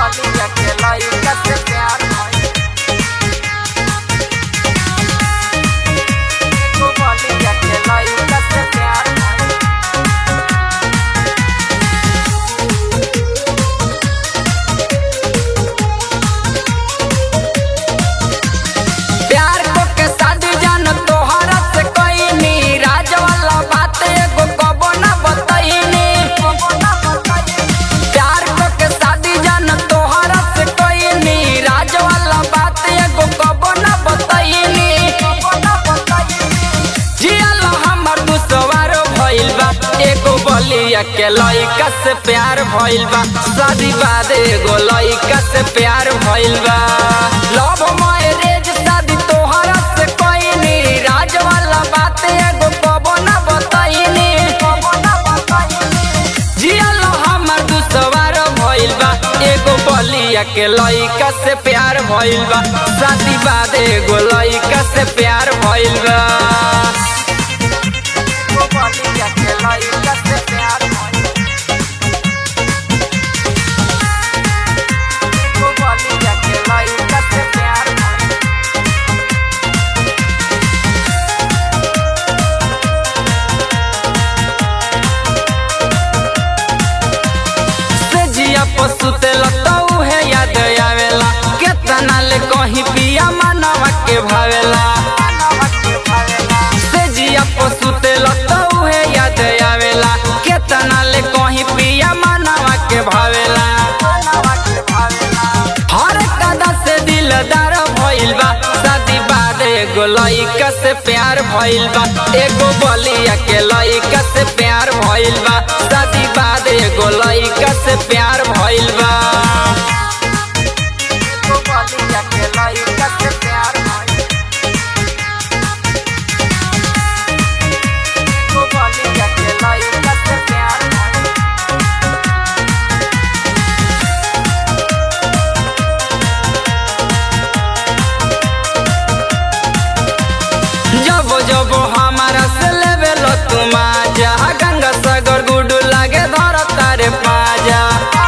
बलिया के लइका से प्यार भइल एगो बलिया के लइका से प्यार भइल प्यार को के शादी जान तोहरा से कईनी राज वाला बात एगो कबो ना बतईनी प्यार को के शादी जान तोहरा से कईनी राज वाला बात एगो कबो ना बतईनी जियल हमर दुसवार भइल बा एगो बलिया के लइका से प्यार भइल बा शादी बाद एगो लइका से प्यार भइल बा लव मैरिज शादी तोहरा से कईनी राज वाला बात एगो कबो ना बतईनी जियल हमर दुसवार भइल बा एगो बलिया के लइका से प्यार भइल बा शादी बाद एगो लइका से प्यार भइल बा एगो बलिया के लइका से प्यार भइल एगो बलिया के लइका से प्यार भइल से जिया पशु तेल तऊ है याद आवेला केतना ले कहीं पिया मनवा के भावेला से जिया पशु तेल तऊ है याद आवेला केतना ले कहीं पिया मनवा के भावेला हर कदा से दिलदार भइल बा शादी बाद एगो लइका से प्यार भइल बा एगो बलिया के लइका से प्यार भइल बा शादी बाद एगो लइका से प्यार भइल बा एगो बलिया के लइका से प्यार भइल एगो बलिया के लइका से प्यार भइल जब जब हमारा से लेवेल तुम आजा गंगा सागर गुडू लागे धर तारे पाजा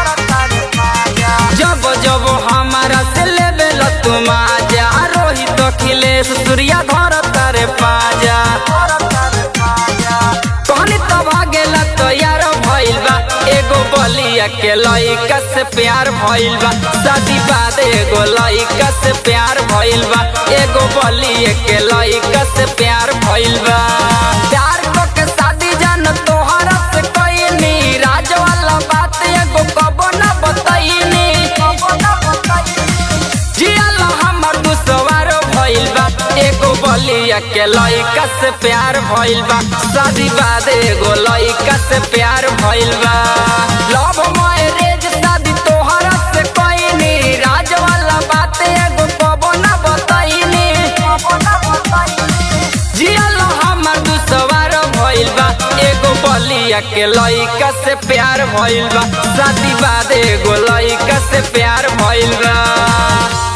जब जब हमारा से लेवेल तुम आजा रोहित अखिलेश सूर्या धर तारे पाजा कहनी तो भागेला तो यार भइल बा एगो बलिया के लइका से प्यार भइल बा शादी बाद एगो लइका से प्यार भइल बा एगो बलिया के लइका से प्यार भइल बा प्यार को के शादी जान तोहरा से कईनी राज वाला बात एगो कबो ना बतईनी जियल हमर दुसवार भइल बा एगो बलिया के लइका से प्यार भइल बा शादी बाद एगो लइका से प्यार भइल बा लव मैरिज शादी तोहरा से कईनी राज वाला बात एगो कबो ना बतईनी जियल हमर दुसवार भइल बा एगो बलिया के लइका से प्यार भइल बा शादी बाद एगो लइका से प्यार भइल बा